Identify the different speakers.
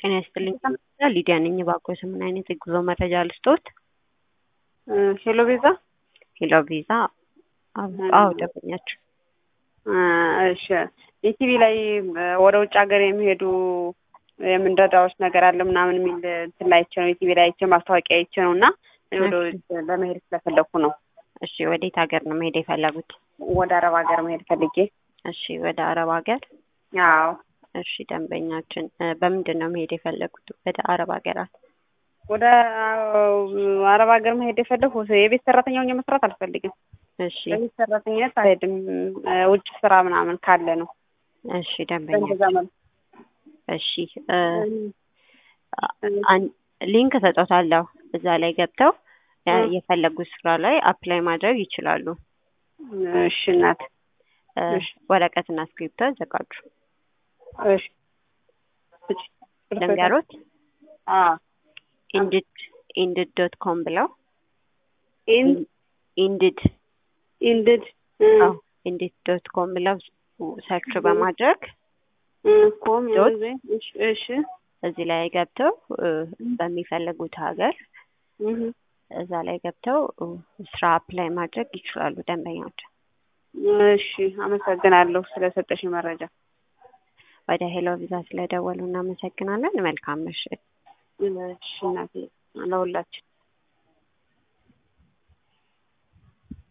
Speaker 1: ጤና ይስጥልኝ። ሊዲያ ነኝ። እባክዎ ምን አይነት የጉዞ መረጃ ልስጥዎት?
Speaker 2: ሄሎ ቤዛ።
Speaker 1: ሄሎ ቤዛ። አዎ ደንበኛችሁ።
Speaker 2: እሺ ኢቲቪ ላይ ወደ ውጭ ሀገር የሚሄዱ የምንረዳዎች ነገር አለ ምናምን የሚል እንትን ላይ አይቼ ነው ኢቲቪ ላይ አይቼ ማስታወቂያ አይቼ ነው እና ወደ ውጭ ለመሄድ ስለፈለኩ ነው።
Speaker 1: እሺ ወዴት ሀገር ነው መሄድ የፈለጉት?
Speaker 2: ወደ አረብ ሀገር መሄድ ፈልጌ።
Speaker 1: እሺ ወደ አረብ ሀገር።
Speaker 2: አዎ
Speaker 1: እሺ ደንበኛችን በምንድን ነው መሄድ የፈለጉት ወደ አረብ ሀገራት?
Speaker 2: ወደ አረብ ሀገር መሄድ የፈለኩ የቤት ሰራተኛ ሆኜ መስራት አልፈልግም።
Speaker 1: እሺ
Speaker 2: የቤት ሰራተኝነት አልሄድም። ውጭ ስራ ምናምን ካለ ነው።
Speaker 1: እሺ ደንበኛ
Speaker 2: በእንደዛ መልኩ
Speaker 1: እሺ ሊንክ ሰጦታለሁ። እዛ ላይ ገብተው የፈለጉት ስራ ላይ አፕላይ ማድረግ ይችላሉ።
Speaker 2: እሺ እናት
Speaker 1: ወረቀትና እስክሪፕቶ አዘጋጁ።
Speaker 2: እሺ
Speaker 1: ልንገሮት
Speaker 2: አዎ
Speaker 1: ኢንድድ ኢንድድ ዶት ኮም ብለው
Speaker 2: ኢን
Speaker 1: ኢንድድ
Speaker 2: ኢንድድ
Speaker 1: አዎ ኢንድድ ዶት ኮም ብለው ሰርች በማድረግ
Speaker 2: ኮም
Speaker 1: ዶት
Speaker 2: እሺ እሺ
Speaker 1: እዚህ ላይ ገብተው በሚፈልጉት ሀገር እዛ ላይ ገብተው ስራ አፕላይ ማድረግ ይችላሉ ደንበኛዎች።
Speaker 2: እሺ አመሰግናለሁ ስለሰጠሽ መረጃ።
Speaker 1: ወደ ሄሎ ቪዛ ስለደወሉ እናመሰግናለን። መልካም ምሽት።
Speaker 2: እሺ እናቴ ለሁላችን